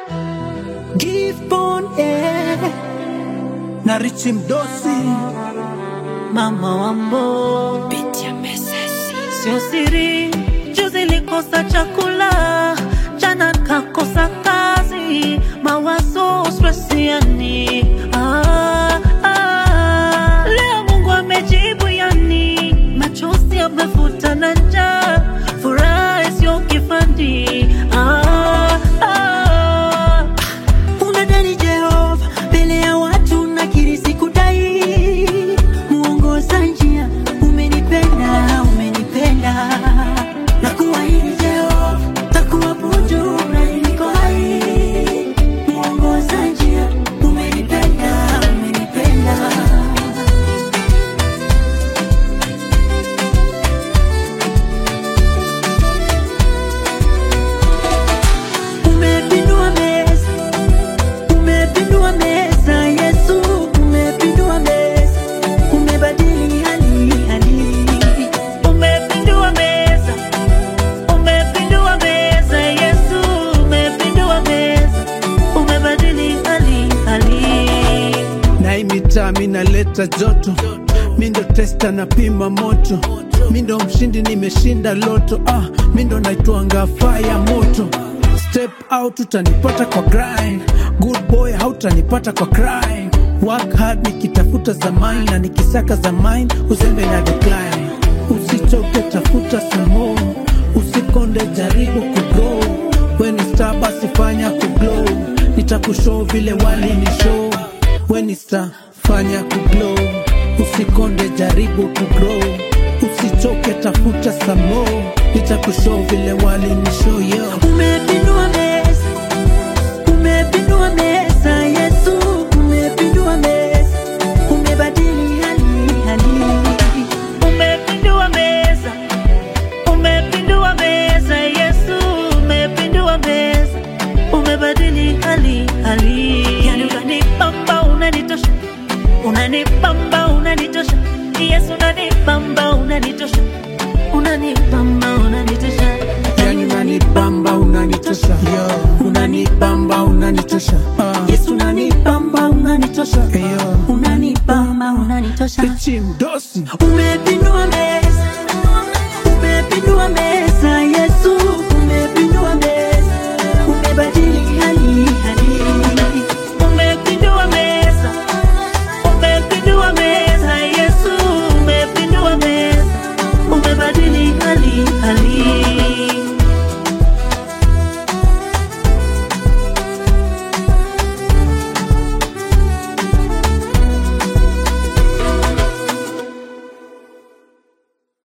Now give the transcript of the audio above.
Give on air na Richi Mdosi, mama wambo, Sio siri, juzi likosa chakula, jana kakosa kazi, mawazo stresiani. Ah, ah. Leo Mungu amejibu yani, machozi yamefuta na njaa, furaha isiyo kifani. Ah, ah. unadani Jehova mbele ya watu nakiri sikudai, muongoza njia, umenipenda, umenipenda na kuahidi Jehova, takuwa buju na niko hai, muongoza njia, umenipenda, umenipenda Umepindua meza, umepindua meza, Yesu, umepindua meza, umebadili hali hali. Umepindua meza, umepindua meza, Yesu, umepindua meza, umebadili hali hali. na hii mitaa mi naleta joto, mi ndo testa na pima moto, mi ndo mshindi nimeshinda loto, ah, mi ndo naitwanga fire moto. Step out utanipata kwa grind, good boy hautanipata kwa crime. Work hard nikitafuta za mine na nikisaka za mine, uzembe na decline. Usichoke tafuta some more, usikonde jaribu kugrow. When ni star basi fanya kuglow, nitakushow vile wali ni show When star fanya kuglow, usikonde jaribu kugrow, usichoke tafuta some more, nitakushow vile wali ni show yo. Umepindua meza, umepindua meza, Yesu, umepindua meza, umebadili hali hali. Umepindua meza, umepindua meza, Yesu, umepindua meza, umebadili hali hali. Yani unanipamba, unanitosha, unanipamba, unanitosha, Yesu, unanipamba, unanitosha, unanipamba, unanitosha. Yani unanibamba unanitosha, yo, unanibamba unanitosha, ah, Yesu unanipamba, unanitosha, yo, unanipamba, unanitosha. Richi Mdosi. Umepindua